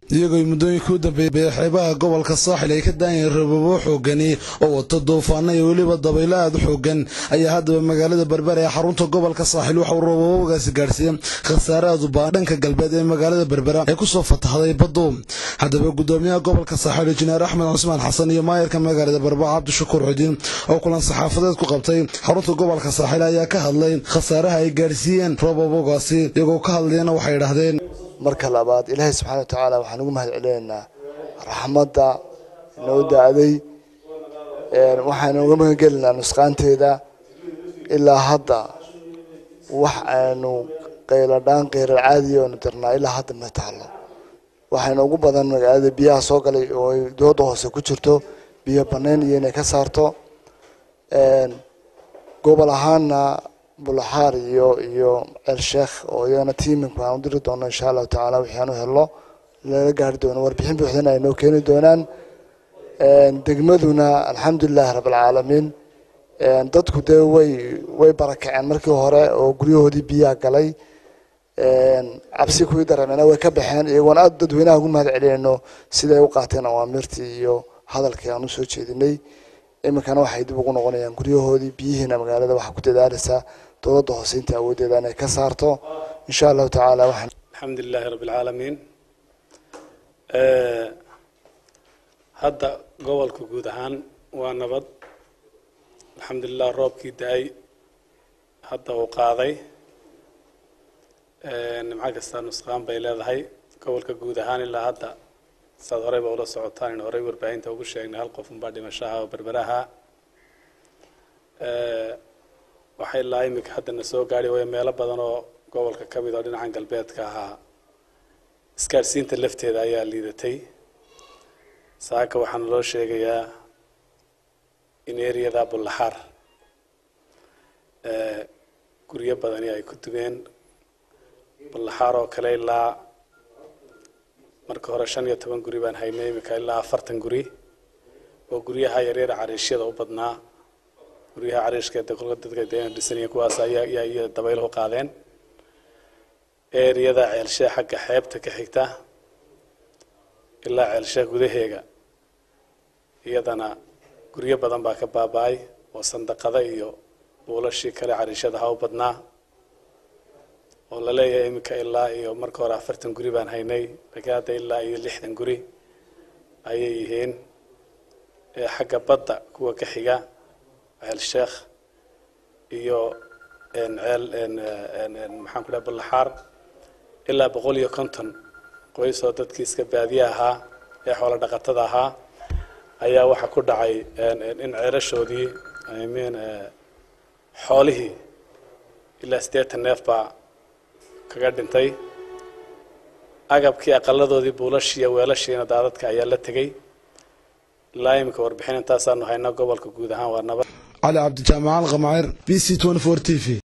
iyagoo muddooyinka u dambeeyay xeebaha gobolka saaxil ay ka daanyeen rababo xoogani oo wato duufaano iyo weliba dabaylo aada u xoogan ayaa haddaba magaalada berbera ee xarunta gobolka saaxil waxauu rababagaasi gaadhsiiyey khasaare aad u baa dhanka galbeed ee magaalada berbera ee kusoo fatahday baddu haddaba gudoomiyaha gobolka saaxil injineer axmed cusmaan xasan iyo maayarka magaalada berbera cabdishakuur xudiin oo kulan saxaafadeed ku qabtay xarunta gobolka saaxil ayaa ka hadlay khasaaraha ay gaadhsiiyeen rababagaasi iyagoo ka hadlayana waxay idhahdeen marka labaad ilaahay subxaana wa tacaala waxaan ugu mahad celinaynaa raxmadda inoo da-day waxaan uga magangelinaa nusqaanteeda ilaa hadda wax aynu qayladhaan qeyrar caadiya oonu dirnaa ilaa hadda ma taalo waxayna ugu badan magaalada biyaha soo galay oo ay dooda hoose ku jirto biyo banayn iyo inay ka saarto gobol ahaana bulaxaar iyo iyo ceel sheekh oo iyagana tiiminku aan u diri doono insha allahu tacaala wixii aan u helno lala gaari doono warbixin buuxdana ay noo keeni doonaan degmaduna alxamdulilahi rabbilcaalamiin dadku dee way way barakaceen markii hore oo guryahoodii biyaha galay cabsi kuwii dareemena way ka baxeen iyagoon aada dadweynaha ugu mahad celinayno siday u qaateen awaamirtii iyo hadalkii aan usoo jeedinay iminkana waxay dib ugu noqonayaan guryahoodii biyihiina magaalada waxaa ku dadaalaysaa dowladda hoose inta awooddeeda inay ka saarto insha allahu tacaala waxaan alxamdu lilahi rabbi alcaalamiin hadda gobolka guud ahaan waa nabad alxamdulilah roobkii da-ay hadda uu qaaday nimco kastaa nusqaan bay leedahay gobolka guud ahaan ilaa hadda saad horeyba ula socotaan in horey warbaahinta ugu sheegnay hal qof unbaa dhimashaha oo berberaha waxay ilaa iminka haddana soo gaadhi waya meelo badan oo gobolka ka mid oo dhinacan galbeedka ahaa isgaadhsiinta lafteeda ayaa liidatay saaka waxaana loo sheegayaa in eriyada bullaxaar guryo badani ay ku dumeen bullaxaar oo kale ilaa marka hore shan iyo toban guri baan haynay iminka ilaa afartan guri oo guryaha yaryara cariishyada u badnaa guryaha cariishka kolka dadka dee dhisanaya kuwaas ayaa ayaa iyo dabayluhu qaadeen eeriyada ceelshe xagga xeebta ka xigta ilaa ceelshe gudaheega iyadana guryo badan baa ka baaba-ay oo sandaqada iyo buulashii kale cariishada ha u badnaa oo la leeyahay iminka ilaa iyo marka hore afartan guri baan haynay laakiin hadda ilaa iyo lixdan guri ayay yihiin xagga badda kuwa ka xiga ceel sheekh iyo ceel maxaan ku dhaha bullaxaar ilaa boqol iyo konton qoys oo dadkii iska baadiye ahaa ee xoolo dhaqatada ahaa ayaa waxaa ku dhacay in ceelashoodii i mean xoolihii ilaa siddeetan neef baa kaga dhintay agabkii aqaladoodii buulashiiyo weelashiina daadadka ayaa la tegey ilaa iminka warbixin intaasaanu hayno gobolka guud ahaan waa nabad cali cabdijaamacal qamacir b c t t v